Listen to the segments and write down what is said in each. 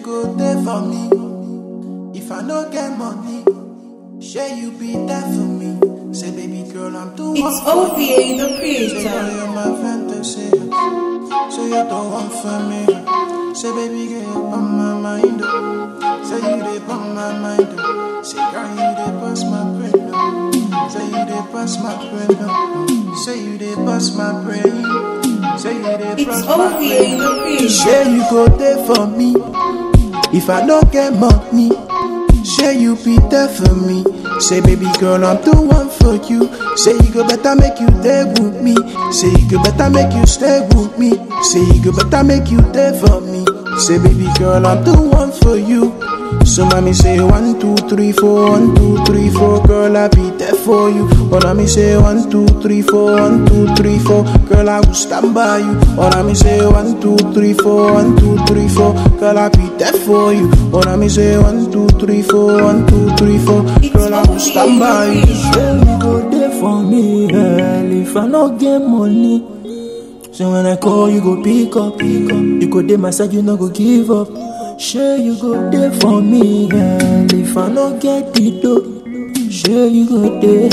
go there for me. If I no get money, share you be there for me. Say, baby girl, I'm too It's OVA, the Say, creator. girl, you're my fantasy. Say, you don't want for me. Say, baby girl, you're on my mind. oh. Say, you dey on my mind. oh. Say, girl, you dey bust my brain. oh. Say, you dey bust my brain. oh. Say, you dey bust my brain. Say, you dey It's bust my OVA, brain. the creator. Share you go there for me. If I don't get money, share you be there for me. Say, baby girl, I'm the one for you. Say, you go better make you there with me. Say, you go better make you stay with me. Say, you go better make you there for me. Say, baby girl, I'm the one for you. So, mommy say one, two, three, four, one, two, three, four, girl, I'll be there for you. Or mommy say one, two, three, four, one, two, three, four, girl, I will stand by you. Or mommy say one, two, three, four, one, two, three, four, girl, I'll be there for you. Or mommy say one, two, three, four, one, two, three, four, girl, I will stand by you. Say you go there for me, hell, if I no get money. So when I call, you go pick up, pick up. You go there, my side, you no go give up. Sure, you go there for me, hell, if I no get the dough. Sure, you go there.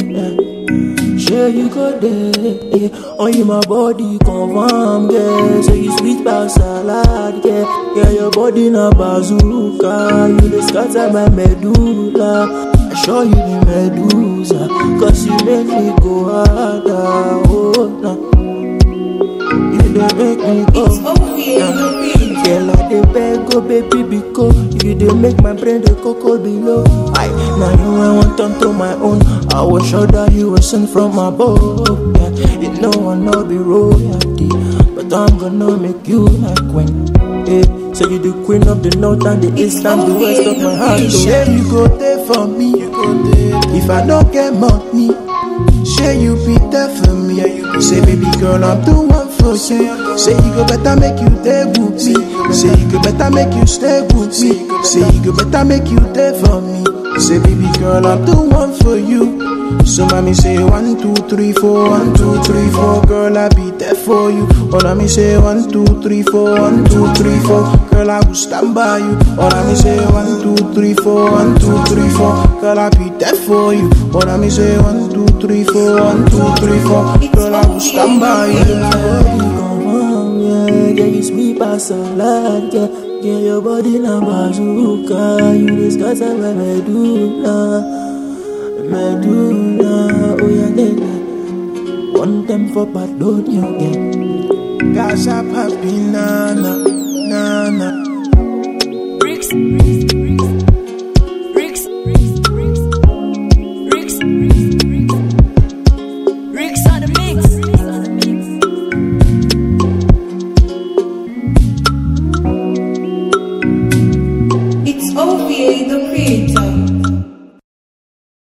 eh. Sure, you go there. eh. On you, my body confirm, yeah. So you sweet by salad, yeah. Yeah, your body na bazooka. You dey scatter my medulla. I show you the medusa. Cause you make me go harder. Oh, no. You dey make me go. It's OVA, the creator. Girl, I dey beg, oh baby, because you dey make my brain dey cocoa below. I now you I want turn to my own. I will show that you were sent from above. Yeah, you know I know be royalty, but I'm gonna make you my queen. Yeah, so you the queen of the north and the east and the west of my heart. oh. Share you go there for me. If I don't get money, share you be there for me. Say, baby girl, I'm the one for you. Say, you go better make you there with me. Say, you go better make you stay with me. Say, you go better make you there for me. Say, baby girl, I'm the one for you. So, mommy say one, two, three, four, one, two, three, four, girl, I'll be there for you. Or mommy say one, two, three, four, one, two, three, four, girl, I will stand by you. Or mommy say one, two, three, four, one, two, three, four, girl, I'll be there for you. Or mommy say one, two, three, four, one, two, three, four, girl, I will stand by you. body confirm, yeah. Yeah, you sweet as salad, yeah. Yeah, your body na bazooka. You dey scatter my medulla, medulla. Oh yeah, lele. One time for pardon you, yeah. Gaza Papina,